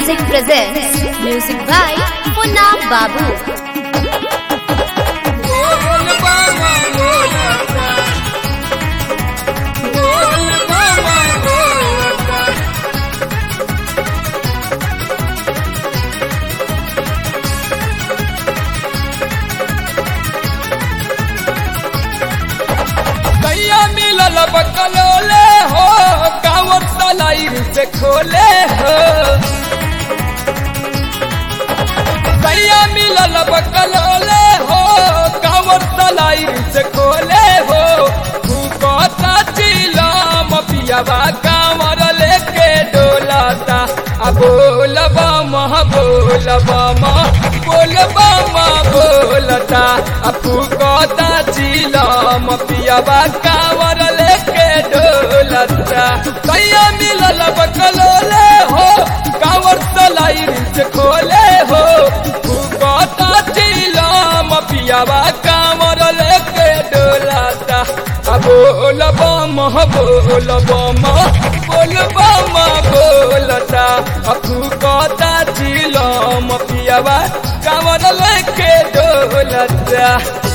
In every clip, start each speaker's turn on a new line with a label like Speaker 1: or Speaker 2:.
Speaker 1: Music presents Music by Punna Babu.
Speaker 2: कैया मिलल बकलोले हो कांवर तलाई से खोले हो कैया मिलल बकलोले हो कांवर तलाई से खोले हो भूकता चिलम पियावा कांवर लेके डोलाता आ बोलबा मह बोलबा मह बोलबा मह बोलता आ फूकता चिलम पियावा कांवर लेके डोलता कैया मिलल बकलोले हो कांवर तलाई से खोले हो फूकता चिलम पियावा कांवर लेके डोलता आ बोलबा मह बोलबा मह बोलबा मह बोलता आ फूकता चिलम पियावा कांवर लेके डोलता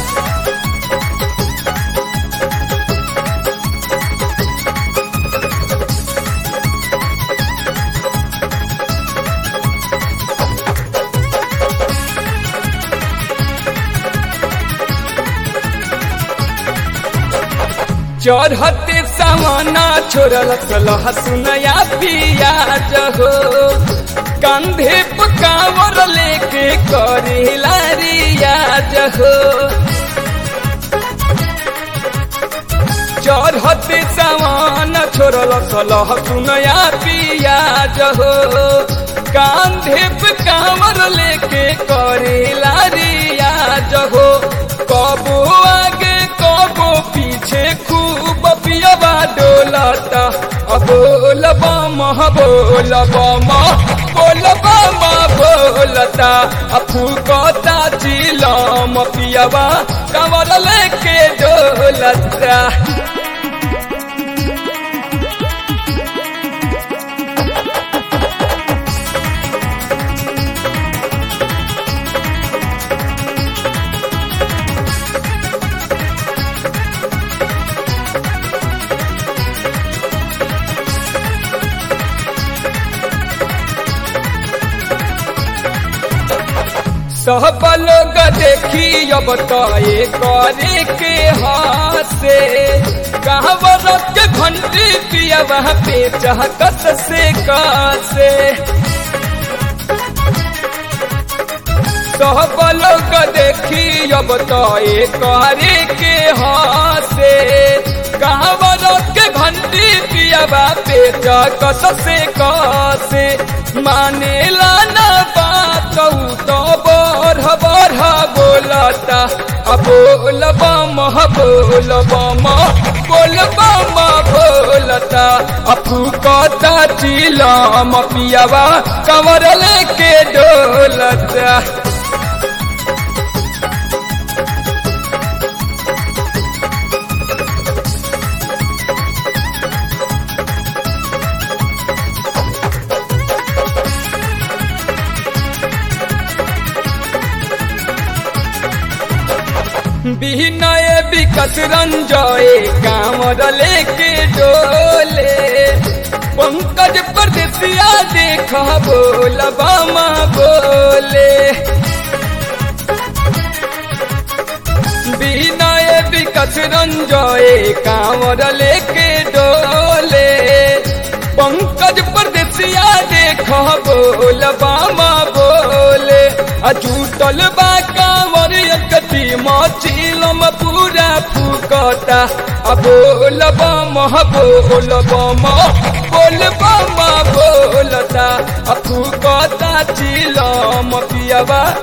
Speaker 2: चढ़ते सवाना छोड़ल सलह सुनया पियाज हो कंधे पकावर लेके करेला रियाज हो चढ़ते सवान छोड़ल सलह सुनया पियाज हो कांधे पकावर लेके करेला रियाज हो कबो आगे कबो पीछे खूब पियबा डोलता बोलबा मह बोलबा मह बोलबा मह बोलता फूकता चिलम पियबा कमर लेके डोलता सब लोग देखी अब तो ये करे के हासे कहवर के घंटी पिया वहाँ पे चहकत से कासे सब लोग देखी अब तो ये करे के हासे कहवर के घंटी पिया वहाँ पे चहकत से कासे माने लाना बात तो बढ़ बढ़ बोलता अब बोलबा मह बोलबा मह बोलबा मह बोलता अफूकता चिलम पियावा कमर लेके डोलता बिनय विकस रंजय कांवर लेके डोले पंकज परदेसिया देख बोल बामा बोले बिनय विकस रंजय कांवर लेके डोले पंकज परदेसिया देख बोल बामा बोले अजूटल बा कांवर एकती मचिलम पूरा फूकता आ बोलबा मह बोलबा मह बोलबा मह बोलता आ फूकता चिलम पियबा